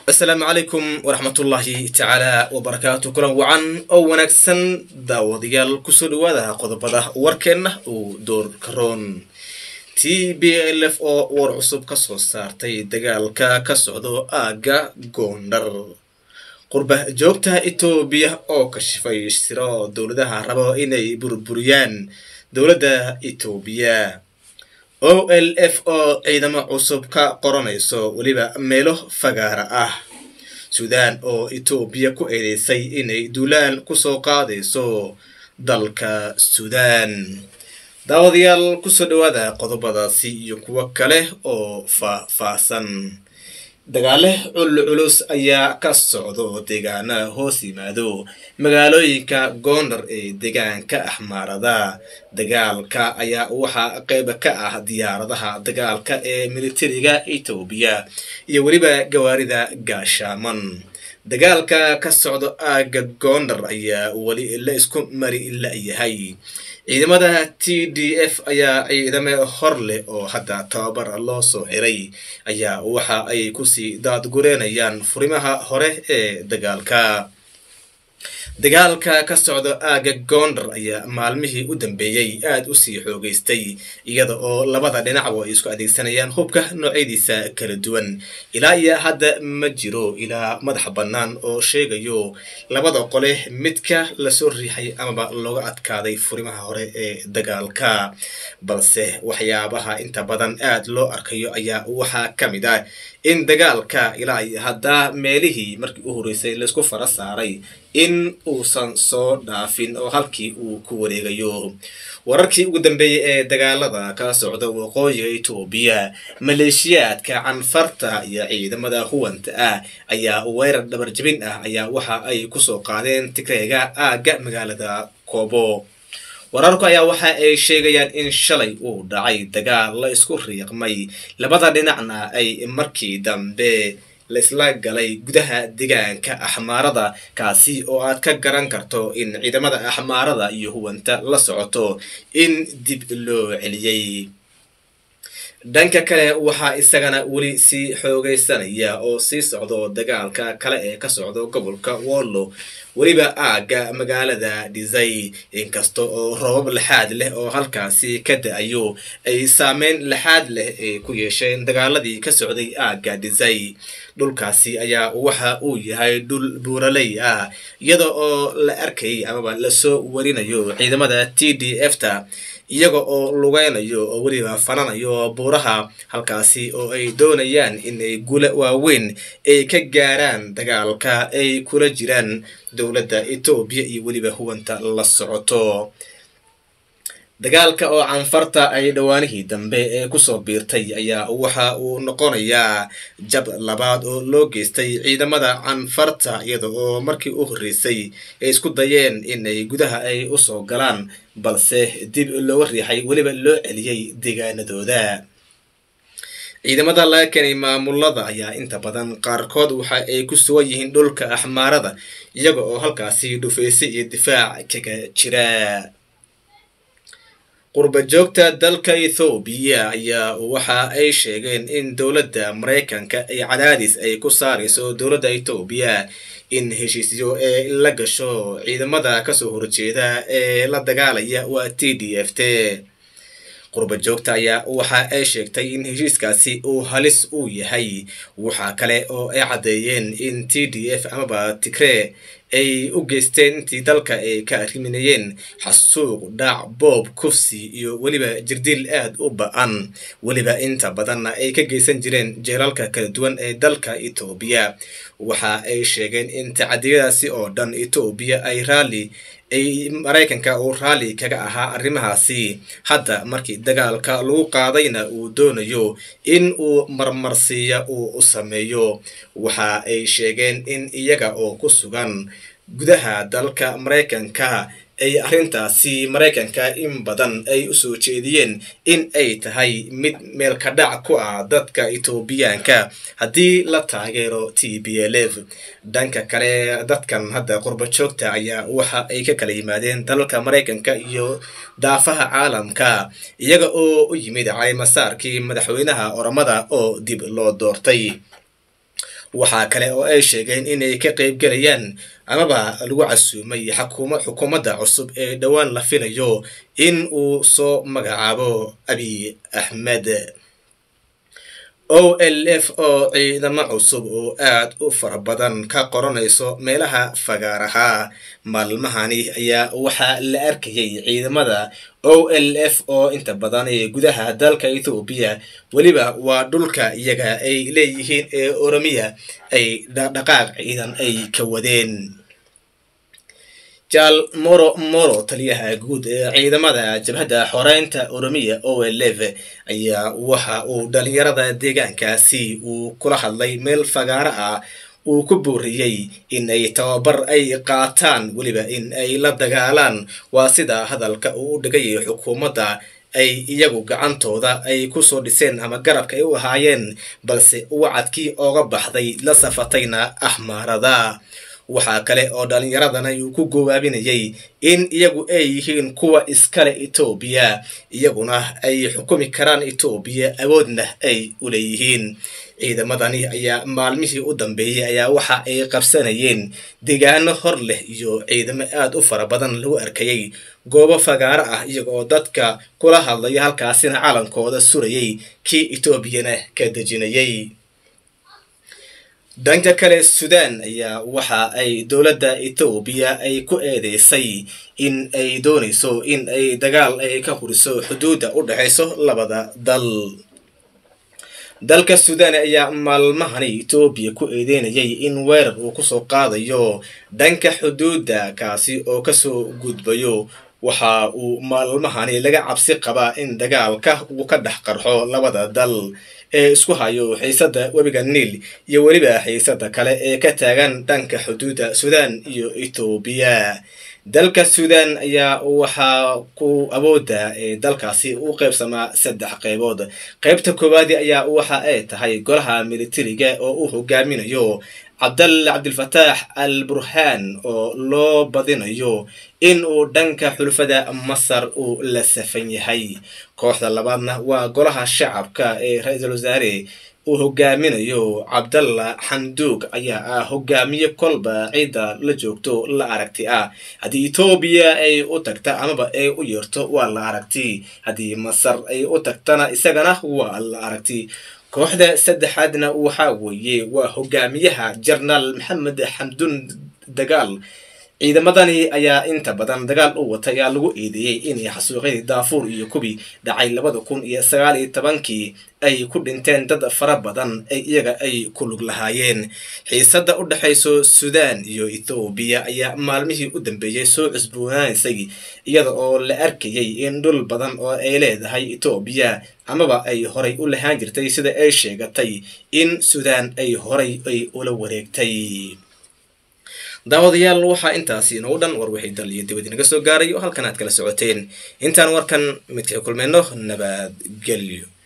asalaamu calaykum waraxmatullaahi tacaala wabarakaatu kulan wacan oo wanaagsan daawadayaal kusoo dhawaada qodobada warkeenna uu door karoon t b l f oo war cusub ka soo saartay dagaalka ka socdo aagga goondhar qurba joogta etoobiya oo kashifay siro dowladaha rabo inay burburiyaan dowladda etoobiya o l f oo ciidamo cusub ka qoranayso weliba meelo fagaara ah suudaan oo etoobiya ku eedeysay inay duulaan kusoo qaadayso dalka suudaan daawadayaal kusoo dhawaada qodobadaasi iyo kuwo kale oo faah-faahsan dagaale culculus ayaa ka socdo deegaana hoos yimaado magaalooyinka goondar ee deegaanka axmaarada dagaalka ayaa waxaa qeyb ka ah diyaaradaha dagaalka ee militariga etoobiya iyo weliba gawaarida gaashaaman dagaalka ka socdo aagga goondar ayaa weli la isku mari la-yahay ciidamada t d f ayaa ciidame hor leh oo hadda tababar loo soo xiray ayaa waxa ay kusii daadgureenayaan furimaha hore ee dagaalka dagaalka ka socdo aagga goondar ayaa maalmihii u dambeeyey aada usii xoogeystay iyada oo labada dhinacba ay isku adeegsanayaan hubka noocyadiisa kala duwan ilaa iyo hadda ma jiro ilaa madax bannaan oo sheegayo labada qole midka lasoo riixay amaba looga adkaaday furimaha hore ee dagaalka balse waxyaabaha inta badan aada loo arkayo ayaa waxaa ka mid ah in dagaalka ilaa iyo hadda meelihii markii u horeysay laysku fara saaray in uusan soo dhaafin oo halkii uu ku wareegayo wararkii ugu dambeeyey ee dagaalada ka socda waqooyiga etoobiya maleeshiyaadka canfarta iyo ciidamada huwanta ah ayaa weerar dhabarjabin ah ayaa waxa ay kusoo qaadeen tigreega aagga magaalada koobo wararku ayaa waxa ay sheegayaan in shalay uu dhacay dagaal la isku riiqmay labada dhinacna ay markii dambe laisla galay gudaha deegaanka axmaarada kaasi oo aad ka garan karto in ciidamada axmaarada iyo huwanta la socoto in dib loo celiyey dhanka kale waxaa isagana weli sii xoogeysanaya oo sii socdo dagaalka kale ee ka socdo gobolka wollo weliba aagga magaalada dhisay inkasta oo roobab laxaad leh oo halkaasi ka da-ayo ay saameyn laxaad leh ay ku yeesheen dagaaladii ka socday aagga dhisay dhulkaasi ayaa waxa uu yahay dhul buuraley ah iyada oo la arkay amaba lasoo warinayo ciidamada t d f ta iyaga oo lugeynayo oo weliba fananayo buuraha halkaasi oo ay doonayaan inay gula waaweyn ay ka gaaraan dagaalka ay kula jiraan dowladda etoobiya iyo weliba huwanta la socoto dagaalka oo canfarta ay dhowaanihii dambe ee kusoo biirtay ayaa waxa uu noqonayaa jab labaad oo loo geystay ciidamada canfarta iyada oo markii u horreysay ay isku dayeen inay gudaha ay usoo galaan balse dib looga riixay weliba loo celiyey deegaanadooda ciidamada laga keenay maamulada ayaa inta badan qaarkood waxa ay ku sugan yihiin dhulka axmaarada iyaga oo halkaasi dhufaysa iyo difaac kaga jira qurba joogta dalka ethoobiya ayaa waxa ay sheegeen in dowladda maraykanka ay cadaadis ay ku saarayso dowladda etoobiya in heshiisyo ee la gasho ciidamada kasoo horjeeda ee la dagaalaya waa t d f t qurba joogta ayaa waxa ay sheegtay in heshiiskaasi uu halis uu yahay waxaa kale oo ay caddeeyeen in t d f amaba tigree ay u geysteen intii dalka ay ka arriminayeen xasuuq dhaac boob kufsi iyo weliba jirdiil aad u ba-an weliba inta badanna ay ka geysan jireen jeelalka kala duwan ee dalka etoobiya waxa ay sheegeen in tacadiyadaasi oo dhan etoobiya ay raalli ay maraykanka uu raalli kaga ahaa arrimahaasi hadda markii dagaalka lagu qaadayna uu doonayo in uu marmarsiiya uu u sameeyo waxa ay sheegeen in iyaga oo ku sugan gudaha dalka maraykanka ay arrintaasi maraykanka in badan ay usoo jeediyeen in ay tahay mid meelka dhac ku ah dadka etoobiyaanka haddii la taageero t b l f dhanka kale dadkan hadda qurba joogta ayaa waxa ay ka kala yimaadeen dalalka maraykanka iyo daafaha caalamka iyaga oo u yimid calimasaarkii madaxweynaha oramada oo dib loo doortay waxaa kale oo ay sheegeen inay ka qaybgelayaan amaba lagu casuumay xakuma xukuumadda cusub ee dhowaan la filayo in uu soo magacaabo abiy axmed o l f oo ciidamo cusub oo aad u fara badan ka qoranayso meelaha fagaaraha maalmahani ayaa waxaa la arkayay ciidamada o l f oo inta badan ee gudaha dalka ethoobiya weliba waa dhulka iyaga ay leeyihiin ee oromiya ay dhaqdhaqaaq ciidan ay ka wadeen jaal moro moro taliyaha guud ee ciidamada jabhadda xoreynta oromiya o l f ayaa waxa uu dhalinyarada deegaankaasi uu kula hadlay meel fagaaro ah uu ku booriyey in ay tababar ay qaataan weliba in ay la dagaalaan waa sida hadalka uu u dhigayay xukuumadda ay iyagu gacantooda ay kusoo dhiseen ama garabka ay u ahaayeen balse wacadkii ooga baxday la safatayna ahmaarada waxaa kale oo dhallinyaradana uu ku goobaabinayay in iyagu ay yihiin kuwa iskale etoobiya iyaguna ay xukumi karaan etoobiya awoodna ay u leeyihiin ciidamadani ayaa maalmihii u dambeeyey ayaa waxa ay qabsanayeen deegaano hor leh iyo ciidamo aad u fara badan lagu arkayay goobo fagaaro ah iyaga oo dadka kula hadlaya halkaasina calankooda surayay kii etoobiyana ka dejinayay dhanka kale sudan ayaa waxa ay dowladda etoobiya ay ku eedeysay in ay doonayso in ay dagaal ay ka huriso xuduudda u dhexayso labada dal dalka sudan ayaa maalmahani etoobiya ku eedeynayay in weerar uu kusoo qaadayo dhanka xuduudda kaasi oo kasoo gudbayo waxa uu maalmahani laga cabsi qabaa in dagaalka uu ka dhex qarxo labada dal ee isku hayo xiisada webiga niil iyo weliba xiisada kale ee ka taagan dhanka xuduudda sudan iyo etoobiya dalka sudan ayaa waxaa ku awoodda ee dalkaasi u qaybsamaa saddex qaybood qaybta koowaadi ayaa waxa ay tahay golaha militariga oo uu hogaaminayo cabdalla cabdilfataax al burhaan oo loo badinayo in uu dhanka xulfada masar uu la safan yahay kooxda labaadna waa golaha shacabka ee ra-iisul wasaare uu hogaaminayo cabdalla xanduug ayaa ah hogaamiye kolba ciidda la joogto la aragti ah haddii etoobiya ay u tagta amaba ay u yeerto waa la aragti haddii masar ay u tagtana isagana waa la aragti kooxda saddexaadna waxaa weeye waa hogaamiyaha jenaraal maxamed xamdun dagaal ciidamadani ayaa inta badan dagaal u wata ayaa lagu eedeeyey inay xasuuqyadii daafuur iyo kubi dhacay labada kun iyo sagaal iyo tobankii ay ku dhinteen dad fara badan ay iyaga ay ku lug lahaayeen xiisada u dhexayso sudan iyo ethoobiya ayaa maalmihii u dambeeyey soo cusboonaanaysay iyada oo la arkayay in dhul badan oo ay leedahay etoobiya amaba ay horay u lahaan jirtay sida ay sheegatay in sudan ay horay ay ula wareegtay daawadayaal waxaa intaasi inoogu dhan war wixii dal iyo dibad inaga soo gaaray oo halkan aad kala socoteen intaan warkan midkii kulmayno nabadgelyo